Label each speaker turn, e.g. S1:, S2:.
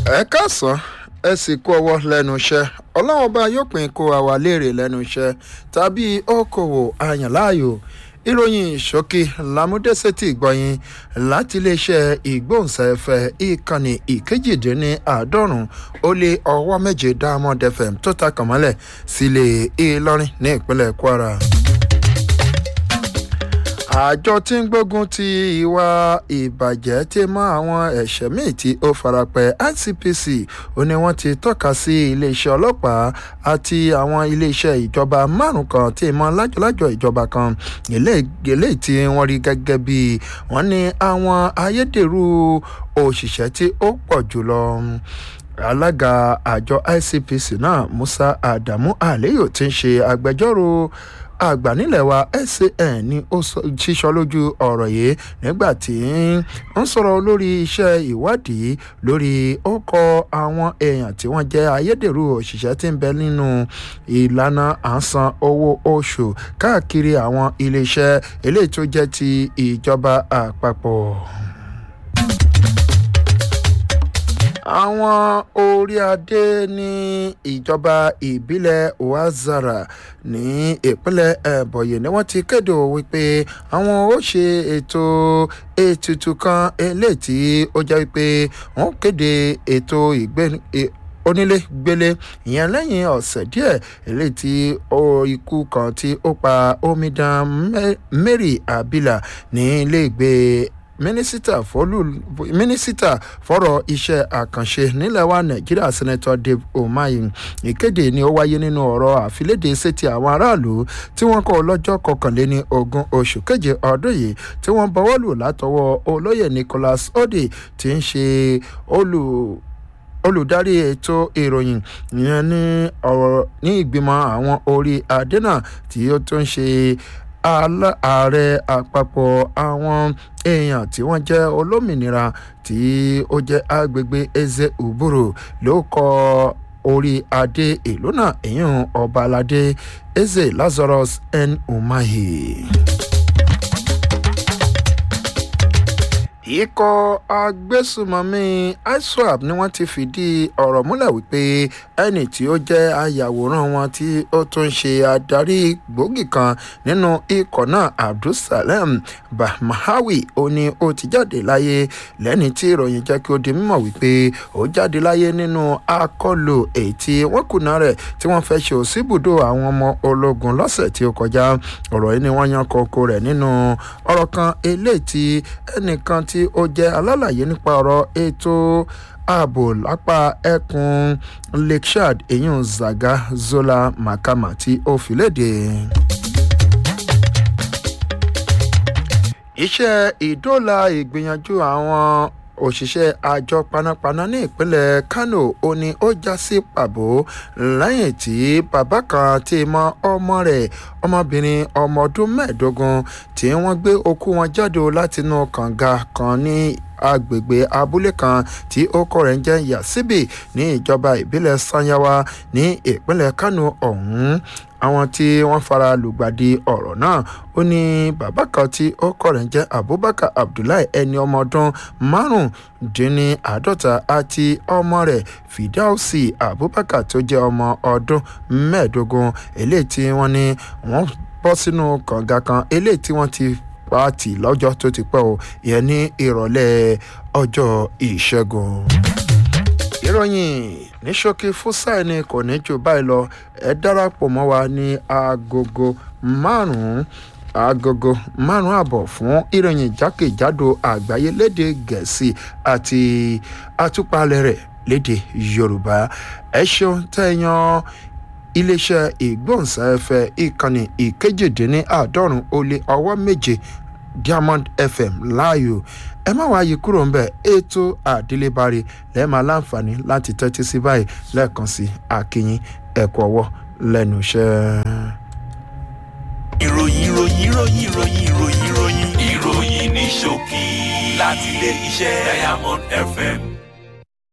S1: ẹ káàsán ẹ sì kú ọwọ́ lẹ́nu iṣẹ́ ọlọ́run ọba yóò pín kó àwa léèrè lẹ́nu iṣẹ́ tàbí okòwò àyànláàyò ìròyìn ìṣókí lámúdẹ́sẹ̀tì gbọ̀yìn láti iléeṣẹ́ ìgbóhùnsáfẹ́ ìkànnì ìkejìdínláàádọ́rùn ó lé ọwọ́ méje diamond fm tó ta kànmọ́lẹ̀ sílé ìlọrin ní ìpínlẹ̀ kwara àjọ tí ń gbógun ti ìwà ìbàjẹ́ tí mọ́ àwọn ẹ̀ṣẹ̀ míì tí ó farapẹ́ icpc ó ní wọ́n ti tọ́ka sí iléeṣẹ́ ọlọ́pàá àti àwọn iléeṣẹ́ ìjọba márùn kan tí mọ́ lájọlájọ ìjọba kan eléyìí tí wọ́n rí gẹ́gẹ́ bí wọ́n ní àwọn ayédèrú òṣìṣẹ́ tí ó pọ̀ jùlọ alága àjọ icpc náà musa adamu aliyu ti ń ṣe agbẹjọ́rò àgbà nílẹ̀ wa san ni ó ṣíṣọ lójú ọ̀rọ̀ yìí nígbà tí ń sọ̀rọ̀ lórí iṣẹ́ ìwádìí lórí ọkọ̀ àwọn èèyàn tí wọ́n jẹ́ ayédèrú òṣìṣẹ́ tí ń bẹ nínú ìlànà àsan owó oṣù káàkiri àwọn iléeṣẹ́ eléyìí tó jẹ́ ti ìjọba àpapọ̀ àwọn orí adé ní ìjọba ìbílẹ̀ oazara ní ìpínlẹ̀ ẹ̀bọ̀yẹ̀ ni wọ́n ti kéde wípé àwọn ó ṣe ètò ètùtù kan eléyìí tí ó jẹ́ wípé wọ́n kéde ètò ìgbé onílé gbélé ìyẹn lẹ́yìn ọ̀sẹ̀ díẹ̀ eléyìí tí ikú kan tí ó pa omidan mary abila ní ilé ìgbé mínísítà fọlù mínísítà fọ̀rọ̀ iṣẹ́ àkànṣe nílẹ̀ wa nàìjíríà sẹ́nẹ́tọ̀ dave omayi ìkéde ni ó wáyé nínú ọ̀rọ̀ àfilédè sétí àwọn aráàlú tí wọ́n kọ́ lọ́jọ́ kọkànléní ogún oṣù keje ọdún yìí tí wọ́n bọwọ́ lù látọwọ́ olóyè nicholas odi tí ń ṣe olù olùdarí ètò ìròyìn ìyẹn ní ọ̀rọ̀ ní ìgbìmọ̀ àwọn orí adé náà tí ó tún ṣe ààrẹ àpapọ̀ àwọn èèyàn tí wọ́n jẹ́ olómìnira tí ó jẹ́ agbègbè eze uburu ló kọ́ orí adé ìlú náà èyàn ọba aládé eze lazarus n umahi. ikọ̀ agbésùmọ̀mí iswap ni wọ́n ti fìdí ọ̀rọ̀ múlẹ̀ wípé ẹnì tí ó jẹ́ ayàwòrán wọn tí ó tún ṣe adarí gbòógì kan nínú ikọ̀ náà abdulsalem bahmahawi ó ní ó ti jáde láyé lẹ́ni tí ìròyìn jẹ́ kí ó di mímọ̀ wípé ó jáde láyé nínú akọlù èyí tí wọ́n kùnà rẹ̀ tí wọ́n fẹ́ ṣe òsínbùdó àwọn ọmọ ológun lọ́sẹ̀ tí ó kọjá ọ̀rọ̀ yìí ni wọ́n yan kókó rẹ̀ nínú ọ̀rọ̀ kan eléyìí tí ẹnìkan tí tí ó jẹ́ alálàyé nípa ọ̀rọ̀ ètò ààbò lápá ẹkùn lakeshad eyín zaga zola makama tí ó fi léde. iṣẹ́ ìdóòlà ìgbìyànjú àwọn òṣìṣẹ́ àjọ panápaná ní ìpínlẹ̀ kano ó ní ó já sí pàbó lẹ́yìn tí bàbá kan ti mọ ọmọ rẹ̀ ọmọbìnrin ọmọ ọdún mẹ́ẹ̀ẹ́dógún tí wọ́n gbé okú wọn jáde látinú kànga kan ní agbègbè abúlé kan tí ó kọ rẹ̀ ń jẹ́ yasibi ní ìjọba ìbílẹ̀ sanyawa ní ìpínlẹ̀ kano ọ̀hún àwọn tí wọ́n fara lùgbàdì ọ̀rọ̀ náà ó ní bàbá kan tí ó kọ̀ rẹ̀ ń jẹ́ abubakar abdullahi ẹni ọmọ ọdún márùndínláàádọ́ta àti ọmọ rẹ̀ fidausi abubakar tó jẹ́ ọmọ ọdún mẹ́ẹ̀ẹ́dógún eléyìí tí wọ́n ní wọ́n bọ́ sínú kànga kan eléyìí tí wọ́n ti pààtì lọ́jọ́ tó ti pẹ́ o ìyẹn ní ìrọ̀lẹ́ ọjọ́ ìṣẹ́gun ìròyìn ní ṣókí fúsàì ni kò ní jù báyìí lọ ẹ darapọ̀ mọ́ wa ní agogo márùn-ún agogo márùn-ún àbọ̀ fún ìròyìn jákèjádò àgbáyé léde gẹ̀ẹ́sì àti àtúpalẹ̀ rẹ̀ léde yorùbá ẹ ṣeun tẹ̀yàn iléeṣẹ́ ìgbóhùnsáfẹ́ ìkànnì ìkejìdínláàádọ́rùn ó lé ọwọ́ méje diamond fm láàyò ẹ má wáá yí kúrò ńbẹ ètò àdélébárí lẹ́ẹ̀ma láǹfààní láti tẹ́tí sí báyìí lẹ́ẹ̀kan sí akínyìn ẹ̀kọ́ ọwọ́ lẹ́nu iṣẹ́.
S2: ìròyìn ìròyìn ìròyìn ìròyìn ìròyìn ìròyìn ìròyìn ní ṣókí láti ilé iṣẹ́ diamond fm